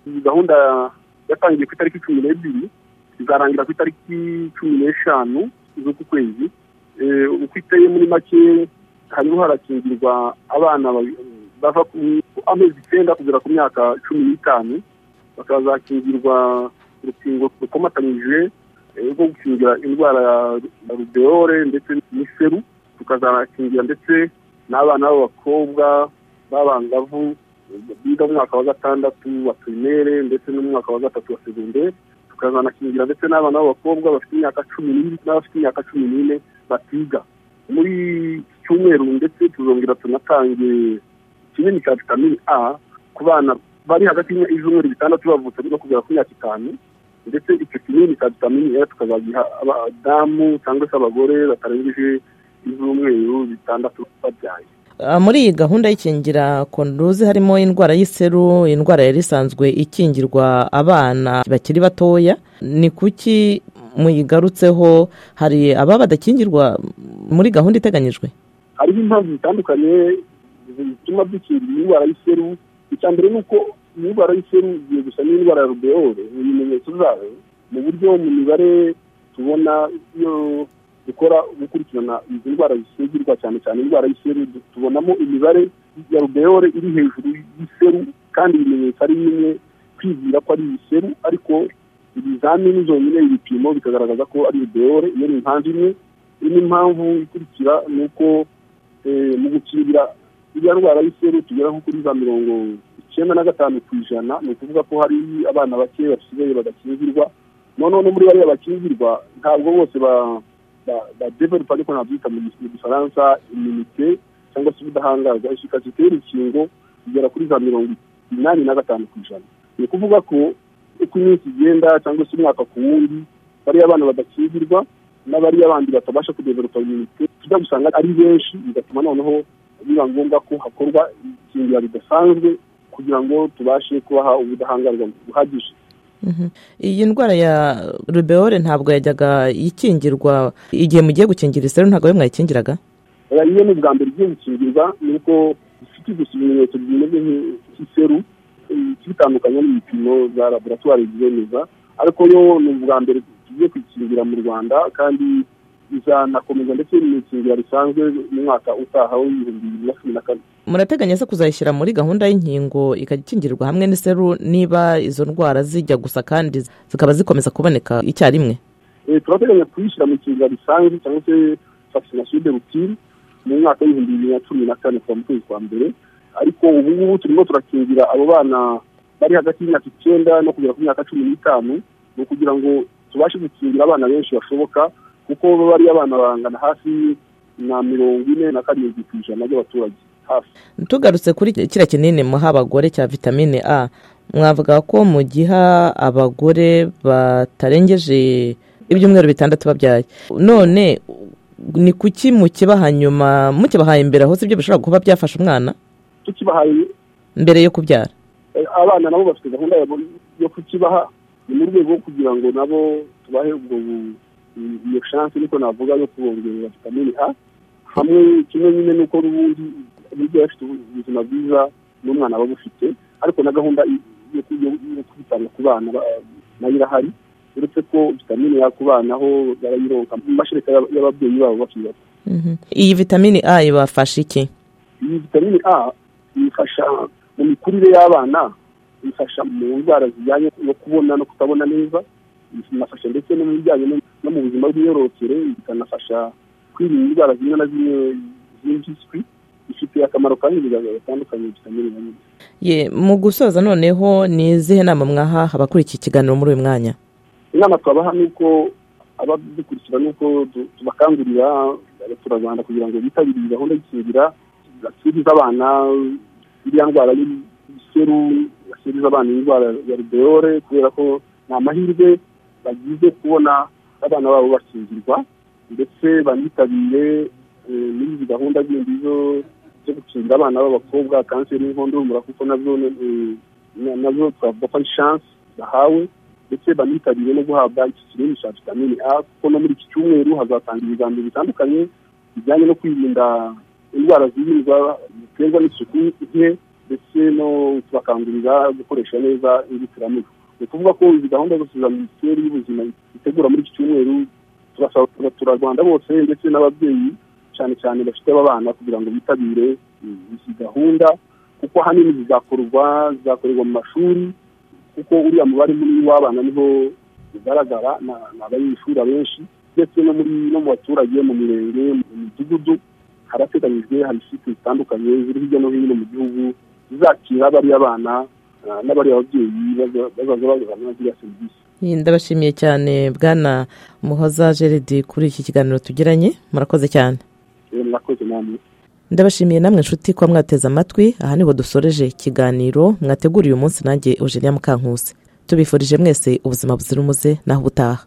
iyi gahunda yatangiye ku itariki cumi n'ebyiri izarangira ku itariki cumi n'eshanu z'uku kwezi uko iteye muri make harimo harakingirwa abana bava ku amezi icyenda kugera ku myaka cumi n'itanu bakazakingirwa urukingo rukomatanyije rwo gukingira indwara ya rubeole ndetse n'iseru tukazakingira ndetse n'abana b'abakobwa b'abangavu biga mu mwaka wa gatandatu wa pirimere ndetse no mu mwaka wa gatatu wa segonderi tukazanakingira ndetse n'abana b'abakobwa bafite imyaka cumi n'ibiri n'abafite imyaka cumi n'ine batiga muri iki cyumweru ndetse tuzongera tunatange ikizini cya vitamini a ku bana bari hagati y'ibyumweru bitandatu bavutse no kugera ku myaka itanu ndetse icyo kinini cya vitamini e tukazagiha abadamu cyangwa se abagore batarengeje ibyumweru bitandatu babyaye muri iyi gahunda y'ikingira konduzi harimo indwara y'iseru indwara yari isanzwe ikingirwa abana bakiri batoya ni kuki muyigarutseho hari ababa badakingirwa muri gahunda iteganyijwe hariho impamvu zitandukanye zituma dukingira indwara y'iseru icya mbere ni uko indwara y'iseru igiye gusa n'indwara ya rubeole mu bimenyetso zayo mu buryo mu mibare tubona iyo dukora gukurikirana izi ndwara zisuzirwa cyane cyane indwara y'iseru tubonamo imibare ya rubeole iri hejuru y'iseru kandi ibimenyetso ari bimwe kwibwira ko ari iseru ariko ibizamini zonyine ibipimo bikagaragaza ko ari rubeole iyo ni impamvu imwe indi mpamvu ikurikira ni uko mu gukingira iyo ndwara y'iseru tugera nko kuri za mirongo icyenda na gatanu ku ijana ni ukuvuga ko hari abana bake basigaye badakingirwa noneho no muri bariya bakingirwa ntabwo bose ba badeveropa ariko nabyita mu gifaransa iminite cyangwa se ubudahangarwa efekasite y'urukingo igera kuri za mirongo inani na gatanu ku ijana ni ukuvuga ko uko iminsi igenda cyangwa se umwaka ku wundi bariya abana badakingirwa n'abariya bandi batabasha kudeveropa iminite tujya gusanga ari benshi bigatuma noneho biba ngombwa ko hakorwa ikingira ridasanzwe kugira ngo tubashe kubaha ubudahangarwa buhagije iyi ndwara ya rubeole ntabwo yajyaga ikingirwa igihe mugiye gukingira iseru ntabwo we mwayikingiraga iyo ni ubwa mbere igiye gukingirwa ni uko ifite gusa ibimenyetso bimeze nk'iseru ikitandukanye n'ibipimo za laboratwari byemeza ariko yo ni ubwa mbere tugiye kuyikingira mu rwanda kandi izanakomeza ndetse n'ikingira risanzwe mu mwaka utaha w'ibihumbi bibiri na cumi na kane murateganya se kuzayishyira muri gahunda y'inkingo ikajya ikingirwa hamwe n'iseru niba izo ndwara zijya gusa kandi zikaba zikomeza kuboneka icyarimwe turateganya kuyishyira mu ikingira risanzwe cyangwa se vaccination de rutine mu mwaka w'ibihumbi bibiri na cumi na kane kuva mu kwezi kwa mbere ariko ubu ngubu turimo turakingira abo bana bari hagati y'imyaka icyenda no kugera ku myaka cumi n'itanu ni ukugira ngo tubashe gukingira abana benshi bashoboka kuko bariya abana bangana hafi na mirongo ine na karindwi ku ijana by'abaturage hafi tugarutse kuri kiriya kinini muha abagore cya vitamine a mwavuga ko mugiha abagore batarengeje ibyumweru bitandatu babyaye none ni kuki mukibaha nyuma mukibahaye imbere aho sibyo bishobora kuba byafasha umwana tukibahaye mbere yo kubyara abana nabo bafite gahunda yo kukibaha ni mu rwego rwo kugira ngo nabo tubahe ubwo iyo shansi niko navuga yo kubongerera vitamini a hamwe kimwe nyine n'uko n'ubundi n'ibyo bafite ubuzima bwiza n'umwana aba abufite ariko na gahunda yo kubitanga ku bana nayo irahari uretse ko vitamini ya ku bana ho barayironka mu mashereka y'ababyeyi babo bakiri bato iyi vitamini a ibafasha iki iyi vitamini a ifasha mu mikurire y'abana ifasha mu ndwara zijyanye no kubona no kutabona neza inafasha ndetse no mu bijyanye no mu buzima bw'imyororokere ikanafasha kwirinda indwara zimwe na zimwe z'impiswi ifitiye akamaro kandi bigaragara bitandukanye vitamine na nyine ye mu gusoza noneho ni izihe nama mwaha abakurikiye ikiganiro muri uyu mwanya inama twabaha ni uko abadukurikira ni uko tubakangurira abaturarwanda kugira ngo bitabire iyi gahunda y'ikingira bakiriza abana iriya ndwara y'iseru bakiriza abana indwara ya rubeole kubera ko ni amahirwe bagize kubona abana babo bakingirwa ndetse banitabire n'izi gahunda zindi zo gukingira abana b'abakobwa kanseri y'inkondo y'umura kuko nazo twavuga ko ari shansi bahawe ndetse banitabire no guhabwa iki kinini cya vitamini a kuko no muri iki cyumweru hazatanga ibiganiro bitandukanye bijyanye no kwirinda indwara zirindwa ziterwa n'isuku nke ndetse no kubakangurira gukoresha neza inzitiramibu ni ukuvuga ko izi gahunda zose za minisiteri y'ubuzima itegura muri iki cyumweru turasaba abaturarwanda bose ndetse n'ababyeyi cyane cyane bafite abana kugira ngo bitabire izi gahunda kuko ahanini zizakorwa zizakorerwa mu mashuri kuko uriya mubare munini w'abana niho bigaragara ni abanyeshuri abenshi ndetse no mu baturage mu mirenge mu midugudu harateganyijwe hari site zitandukanye ziri hirya no hino mu gihugu zizakira bariya bana n'abariya babyeyi bazaza bazana ziriya serivisi ndabashimiye cyane bwana muhoza geredi kuri iki kiganiro tugiranye murakoze cyane murakoze namwe ndabashimiye namwe inshuti kuba mwateze amatwi aha niho dusoreje ikiganiro mwateguriye umunsi nanjye eugenia mukankusi tubifurije mwese ubuzima buzira umuze naho ubutaha